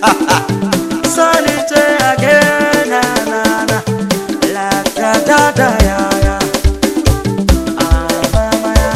Solitaire again, na na na, la da da da ya ya. Ah, mama ya.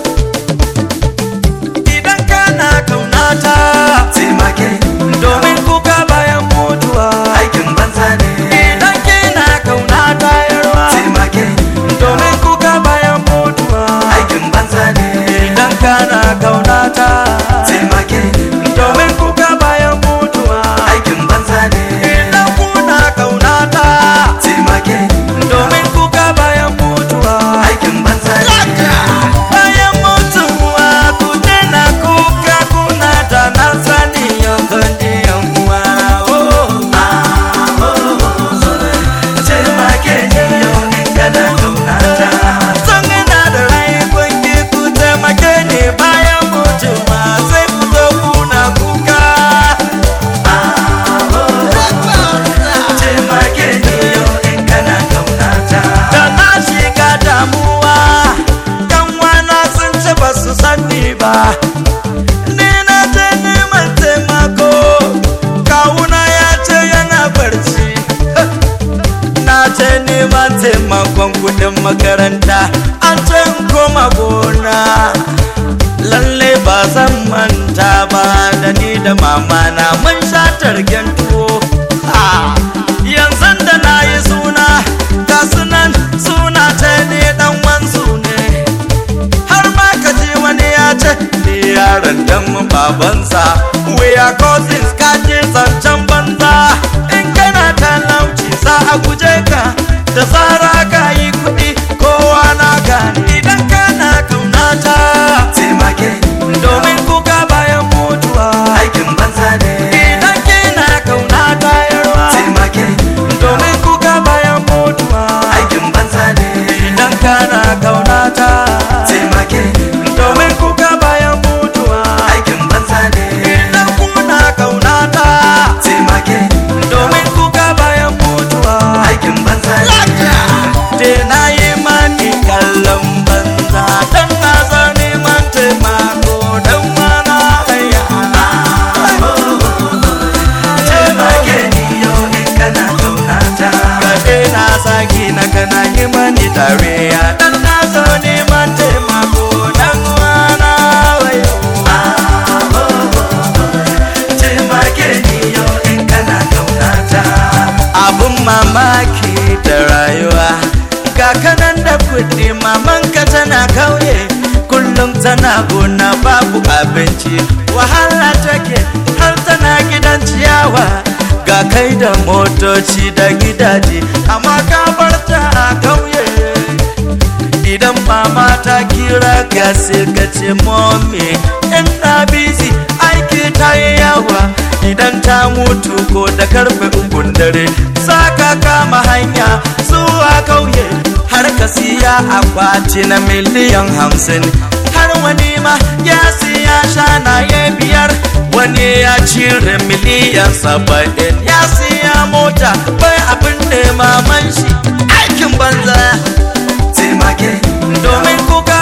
Idan kana kaunata, taimake domin kuka bayan mutuwa. aikin banza ne Idan kina kaunata yarwa, taimake domin kuka bayan mutuwa. aikin banza ne Idan kana kaunata, taimake domin kuka bayan mutuwa. aikin banza ne Idan kuna kaunata, taimake domin kuka bayan mutuwa. aikin banza ne Bayan mutuwa ku daina kuka kuna da na sani yanzu ne yan uwa. Oh, taimake ni yau in kana kaunata Sun ina da rai kun ki ku taimake ni bayan mutuwa sai ku zo kuna kuka. taimake ni yau in kana kaunata Da na shiga damuwa, yan wana sun ce ba su sani ba. Ni na je neman taimako, kawuna ya ce yana barci. Na je neman taimakon kudin makaranta, an ce in koma gona. Lalle ba zan manta ba da ni da mama na mun sha targen tuwo. Ah, Yanzu da na yi suna, ga sunan suna ta ne dan wansu ne. har ma ka ji wani ya ce ni yaron dan babansa we are cousins ka je zancen banza in kana talauci za a guje ka da tsara ka yi kuɗi kowa na gani idan kana kaunata taimake domin kuka bayan mutuwa aikin banza ne idan kina kaunata yarwa taimake domin kuka bayan mutuwa aikin banza ne idan kana kaunata taimake domin kuka bayan mutuwa aikin banza ne idan kuna kaunata taimake domin kuka bayan mutuwa aikin banza ne de na yi mani kallon banza dan na zo neman taimako dan mana haya taimake ni yau in kana kaunata kaɗe na saki na kana yi mani dariya dan na zo neman taimako dan mana haya taimake ni yau in kana kaunata abun mamaki da rayuwa ga kanan da kuɗi mamanka tana kauye kullum tana gona babu abinci wahala take har tana gidan ciyawa ga kai da motoci da gidaje amma ka bar ta a kauye idan mama ta kira ka sai ka ce mommy ina busy aiki ta yi yawa idan ta mutu ko da karfe ukun dare za ka kama hanya zuwa kauye har ka siya akwati na miliyan hamsin har wani ma ya siya shanaye biyar wani ya cire miliyan saba'in ya siya mota bai abin da maman shi aikin banza taimake domin kuka